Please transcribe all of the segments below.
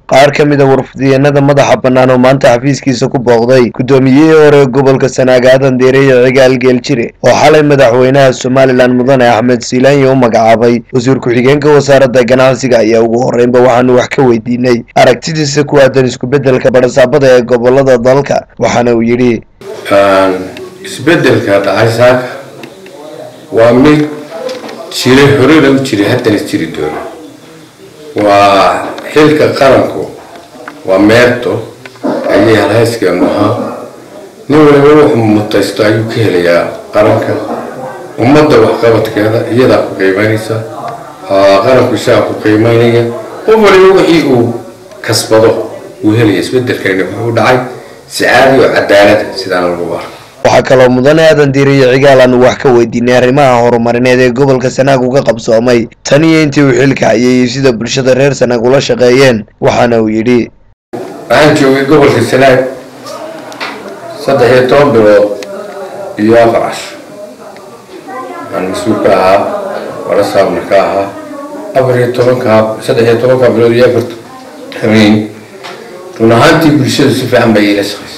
qaar ka mid a warfidiyeenada madaxa bannaan oo maanta xafiiskiisa ku booqday guddoomiyihii hore gobolka sanaag aadan deereeye cigaal geeljire oo xalay madaxweynaha somalilan mudane axmed siilaanya u magacaabay wasiir ku-xigeenka wasaaradda ganacsiga ayaa ugu horreynba waxaanu wax ka weydiinay aragtidiisa ku aadan isku-beddelka badhasaabada ee gobolada dalka waxaana uu yidhi isbedelka dhacay saaka waa mid jiray horena u jiray haddana jiri doono waa xilka qaranku waa meerto ayay halhayskeenu ahaa nin waliba wuxuu mutaysto ayuu ka helayaa qaranka ummadda waxqabadkeeda iyadaa ku qiimaynaysa qaranku isagaa ku qiimaynaya qof waliba wixii uu kasbado uu helaya isbedelkani wuxuu dhacay si caadi oo cadaalada sidaan lagu arko waxaa kaloo mudane aadan diiriyo cigaal aanu wax ka weydiinay arrimaha horumarineed ee gobolka sanaag uga qabsoomay tan iyo intii uu xilka hayay iyo sida bulshada reer sanaag ula shaqeeyeen waxaana uu yidhi waxaan joogay gobolka sanaag saddex iyo toban bilood iyo afar casho waxaan mas-uul ka ahaa wala saabna ka ahaa afar iyo tobanka saddex iyo tobanka bilood iyo afar habeen run ahaantii bulshadu si fiican bay iila shaqaysay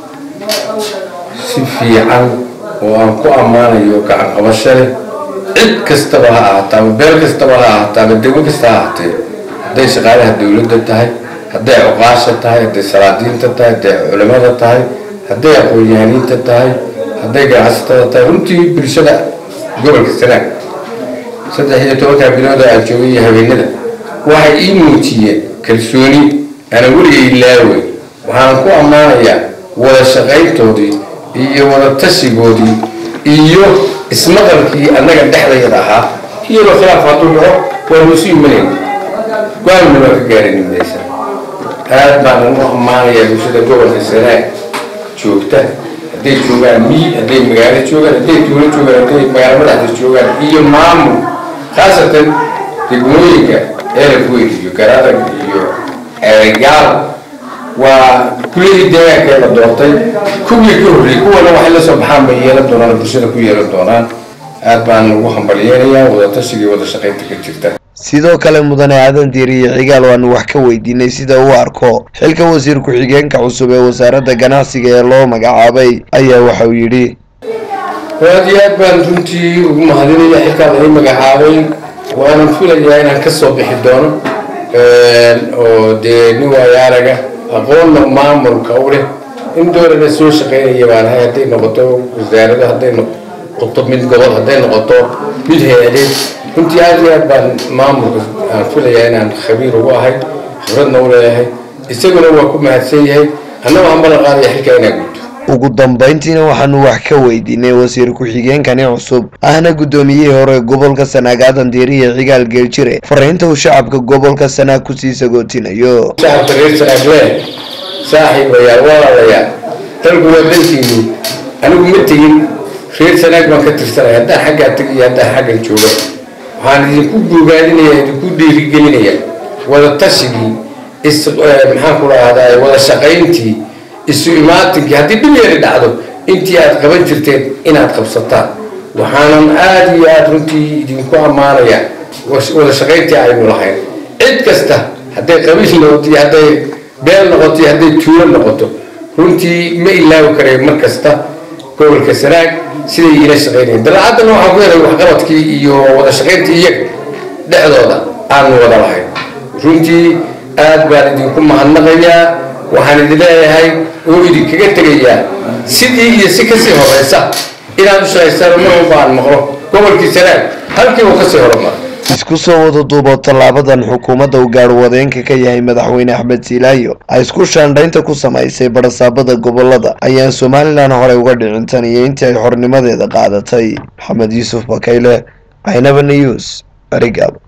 si fiican oo aan ku ammaanayo gacan qabasho leh cid kastaba ha ahaataa ama beel kastaba ha ahaataa ama degmo kasta ha ahaatee hadday shaqaalaha dowladda tahay hadday cuqaasha tahay hadday salaadiinta tahay hadday culimada tahay hadday aqoon-yahaniinta tahay hadday ganacsatada tahay runtii bulshada gobolka sanaag saddex iyo tobanka bilooda aan joogay iyo habeenada waxay ii muujiyeen kalsooni ana weligay ilaawey waxaan ku ammaanayaa wada shaqayntoodii iyo wada tashigoodii iyo ismaqalkii annaga dhexdayada ahaa iyadoo khilaaf hadduu dhaco waanu isu imanayn go-aanna waa ka gaarin midaysa aad baan u ammaanayaa bulshada gobolka sanaag joogta hadday joogaan miyi hadday magaalo joogaan hadday tuulo joogaan hadday magaalo madaxda joogaan iyo maamul khaasatan degmooyinka eraf weyn iyo garadag iyo eregaal waa kuladii deegaanka la doortay kuwii ka horreeyey kuwana waxay la soo baxaan bay yeelan doonaan bulshada ku yeelan doonaan aad baan ugu hambalyeenayaa wadatashigai wada shaqaynta ka jirta sidoo kale mudane aadan diiriyo cigaal waanu wax ka weydiinay sida uu arko xilka wasiir ku-xigeenka cusub ee wasaaradda ganacsiga ee loo magacaabay ayaa waxa uu yidhi aad iyo aad baan runtii ugu mahadinaya xilkaan ay magacaabay waanan filayaa inaan ka soo bixi doono oo dee nin waayo araga aqoonna maamulka u leh in doolana soo shaqaynaya baan ahay hadday noqoto wasaarado hadday noqoto mid gobol hadday noqoto mid hay-adeed runtii aad iyo aad baan maamulka aan filayaa inaan khabiir ugu ahay khibradna u leeyahay isaguna waa ku mahadsan yahay annagoo aan ballan qaadaya xilkaa inaan gudto ugu dambayntiina waxaanu wax ka weydiinay wasiir ku-xigeenkani cusub ahna guddoomiyihii hore gobolka sanaag aadan diiriye cigaal geeljire fariinta uu shacabka gobolka sanaag kusii sagootinayo shacabka reer sanaaglee saaxiibayaal walaalayaal dalku waa dalkiinu anigu ma tegin reer sanaag baan ka tirsanaya haddaan xaggaa tegiyo haddaan xaggan jooga waxaan idinku bogaadinaya idinku dhiirigelinaya wada tashigii is maxaan ku dhahdaa wada shaqayntii isu imaatinkii haddii dhib yari dhacdo intii aad qaban jirteen inaad qabsataan waxaanan aada iyo aada runtii idinku ammaanaya wada shaqayntii aynu lahayn cid kasta hadday qabiil noqoto iyo hadday beel noqoto iyo hadday tuulo noqoto runtii ma ilaawi karayo mar kasta gobolka sanaag siday iila shaqaynayeen dalacaddana waxaan ku helay waxqabadkii iyo wada shaqayntii iyaga dhexdooda aanu wada lahayn runtii aad baan idinku mahadnaqayaa waxaan idin leeyahay oo idinkaga tegayaa sidii iyo si kasii horeysa inaad u shaqaysaan mar walba aan maqlo gobolkii sanaag halkii uu kasii horumar isku soo wada duubo tallaabadan xukuumadda uu gaarwadeenka ka yahay madaxweyne axmed siilaayo ay isku shaandhaynta ku samaysay badhasaabada gobolada ayaan somalilan horey uga dhicin tan iyo intii ay xornimadeeda qaadatay maxamed yuusuf bakayle caynaba news arigaabo